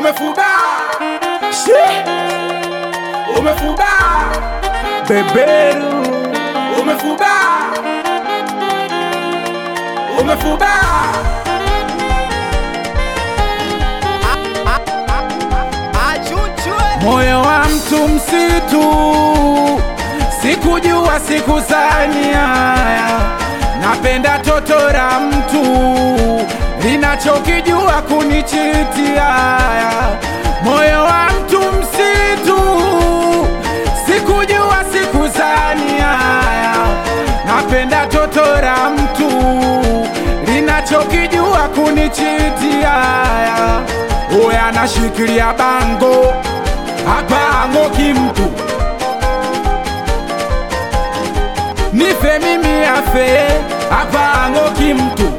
umefuba Shi! umefuba beberu umefuba umefuba moyo wa mtu msitu sikujua sikuzania napenda toto la mtu linachokijua kunichitia moyo wa mtu msitu sikujua sikuzania napenda toto la mtu linachokijua kunichitia uya anashikilia bango hapa ang'oki mtu nife mimi afe hapa ang'oki mtu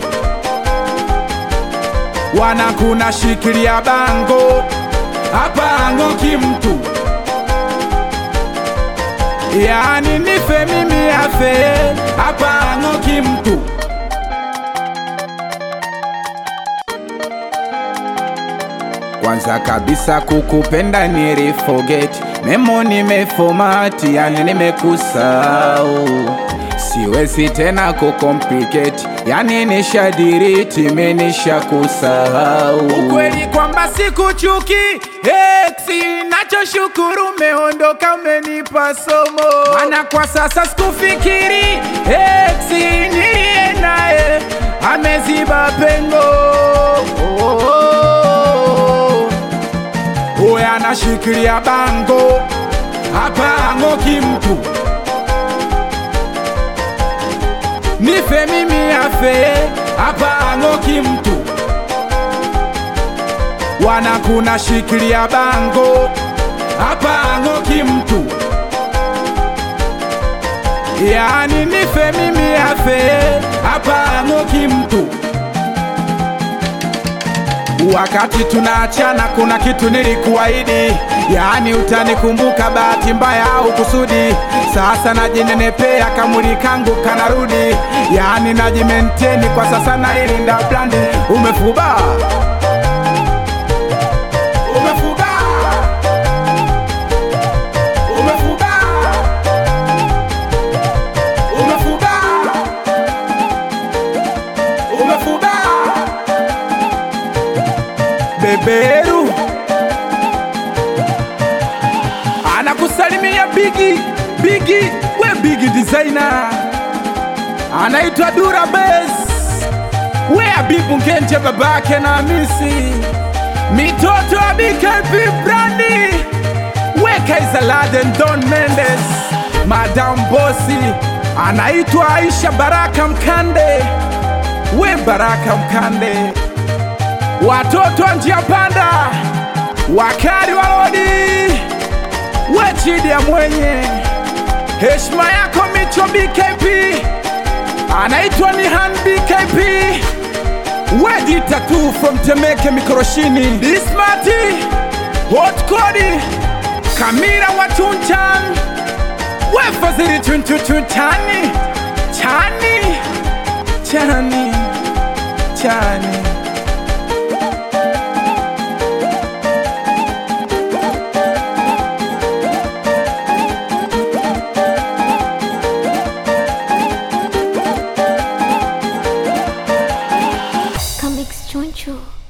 wanakuna shikilia bango hapa ang'oki mtu yani nife mimi afe hapa ang'oki mtu kwanza kabisa kukupenda niliforget memo nimefomati yani nimekusau siwezi tena kucomplicate yani nishadiriti menisha kusahau ukweli kwamba sikuchuki eksi nachoshukuru umeondoka umenipa somo mana kwa sasa sikufikiri eksi niliye naye ameziba pengo oh, oh, oh. Uwe anashikilia bango hapa ang'oki mtu nife mimi afe hapa ang'oki mtu wanakuna shikilia bango hapa ang'oki mtu yani nife mimi afe hapa ang'oki mtu wakati tunaachana kuna kitu nilikuahidi, yaani utanikumbuka bahati mbaya au kusudi. Sasa najinenepea kamuli kangu kanarudi, yaani najimenteni kwa sasa nailinda brandi. Umefuba, umefuba, umefuba, umefuba, umefuba beberu anakusalimia bigi bigi we bigi designer anaitwa dura bes we abibu ngenje babake na misi mitoto ya bkp brandi we kaizaladen don mendes madam bosi anaitwa aisha baraka mkande we baraka mkande watoto wa njia panda, wakali wa lodi, we chidi ya mwenye heshima yako Micho BKP, anaitwa ni Han BKP, we dita tu from Temeke Mikoroshini, Dismati Hot Kodi, Kamira wa Chunchan, we Fazili Chunchu Chunchani, Chani, Chani, Chani. Comics Choncho.